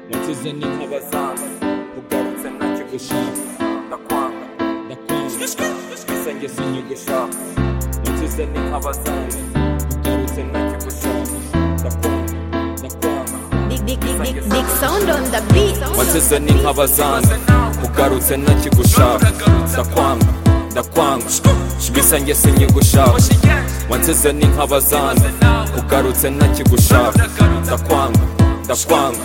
nsize n'intebe zanjye ugarutse ntacyo gushaka ndakwanga ndakwanga isenge sinyigushaka nsize n'inkaba zanjye ugarutse ntacyo gushaka ndakwanga ndakwanga Big, big, big, big, big sound on the beat. wansize n'inkaba zanjye ugarutse ntakigushaka ndakwanga ndakwanga isenge sinyigushaka wansize n'inkaba zanjye ugarutse ntakigushaka ndakwanga ndakwanga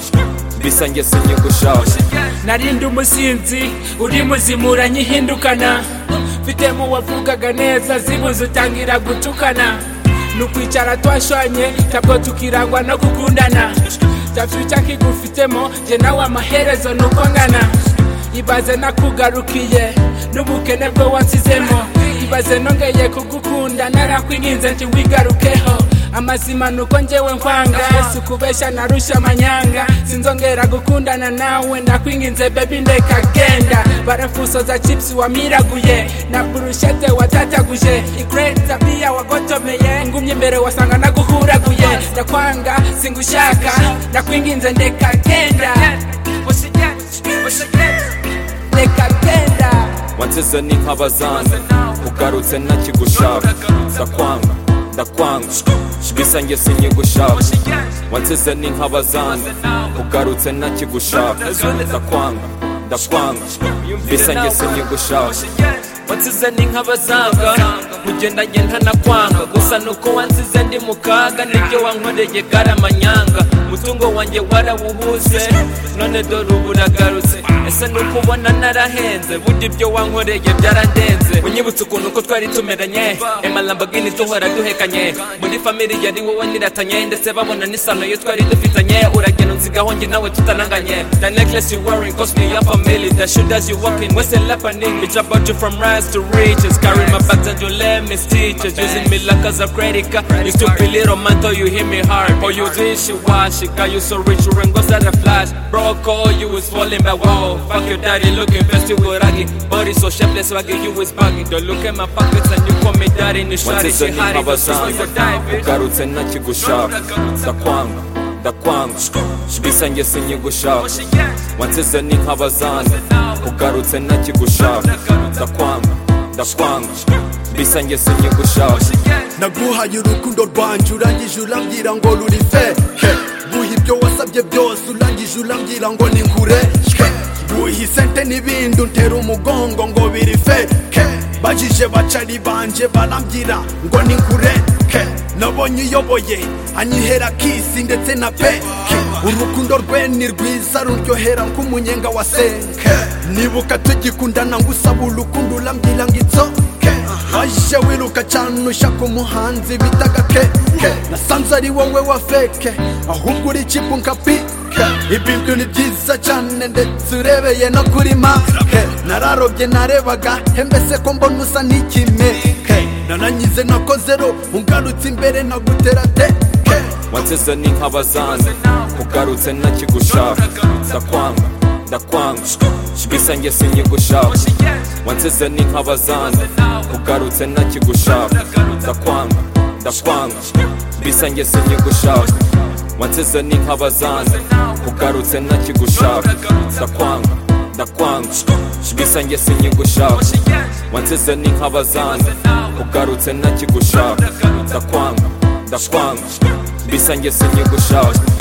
bisange sinyigushaka narindi umusinzi uri muzimura nyihindukana mfitemo wavugaga neza zibuze utangira gutukana ni ukwicara twashanye ntabwo tukirangwa no gukundana tafyuca kigufitemo jye nawe amaherezo ni uko ngana ibaze nakugarukiye n'ubukene bwo wansizemo ibaze nongeye kugukunda narakwinginze nti wigarukeho amazima nuko njyewe nkwanga si ukubeshya narusha amanyanga sinzongera gukundana nawe nakwinginze bebi ndeka genda barafusoza chipsi wamiraguye na burushete watataguje ikreti tabiya wagotomeye ngumye imbere wasanga naguhuraguye ndakwanga singushaka nakwinginze ndeka genda ndeka genda wansize n'inkaba zanjye ugarutse ntakigushaka ndakwanga ndakwanga bisange sinyigushaka wansize n'inkaba zanjye ugarutse ntakigushaka ndakwanga ndakwanga bisange sinyigushaka wansize n'inkaba zanga ugendanye ntanakwanga gusa nuko wansize ndi mu kaga nibyo wankoreye garamanyanga umutungo wanjye warawuhuze none dore ubu uragarutse ese nuko ubona narahenze burya ibyo wankoreye byarandenze unyibutse ukuntu ko twari tumeranye emalambagini duhora duhekanye muri famili yari wowe niratanye ndetse babona n'isano yo twari dufitanye uragenda unzigaho njye nawe tutananganye the necklace you wearing cost me your family the shoe that you walking what's the happening bitch I bought you from rise to riches carry my bags and you let me stitches using me like as a credit card you stupid little man though you hit me hard oh you did she wash it got you so rich you ring goes at a flash broke all you was falling back whoa fuck your daddy looking fancy with raggy body so shapeless swaggy you was bugging don't look at my pockets and you call me daddy and you shot it wansize she hot it n'inkaba but she's zanjye gonna die bitch ugarutse ntakigushaka ndakwanga ndakwanga bisange sinyigushaka wansize n'inkaba zanjye ugarutse ntakigushaka ndakwanga ndakwanga bisange sinyigushaka naguhaye urukundo rwanjye urangije urambwira ngo ruri fe he. guha ibyo wasabye byose urangije urambwira ngo ni kure he. guha isente n'ibindi untera umugongo ngo biri fe he. bajije bacari banje barambwira ngo ni kure he. nabonye uyoboye anyihera kisi ndetse na pe he. urukundo rwe ni rwiza ruryohera nk'umunyenga wa senke nibuka tugikundana ngusaba urukundo urambwira ngo itsoke waje wiruka cyane ushaka umuhanzi bitaga keke nasanze ari wowe wa feke ahubwo uri kipu nka pike ibintu ni byiza cyane ndetse urebeye no kuri make nararobye narebaga he mbese ko mbona usa n'ikime Ke, narangize nakoze ro ungarutse imbere nagutera teke wansize n'inkaba zanjye ugarutse ntakigushaka ndakwanga ndakwanga bisange sinyigushaka wansize n'inkaba zanjye ugarutse ntakigushaka ndakwanga ndakwanga bisange sinyigushaka wansize n'inkaba zanjye ugarutse ntakigushaka ndakwanga ndakwanga bisange sinyigushaka wansize n'inkaba zanjye ugarutse ntakigushaka ndakwanga ndakwanga bisange sinyigushaka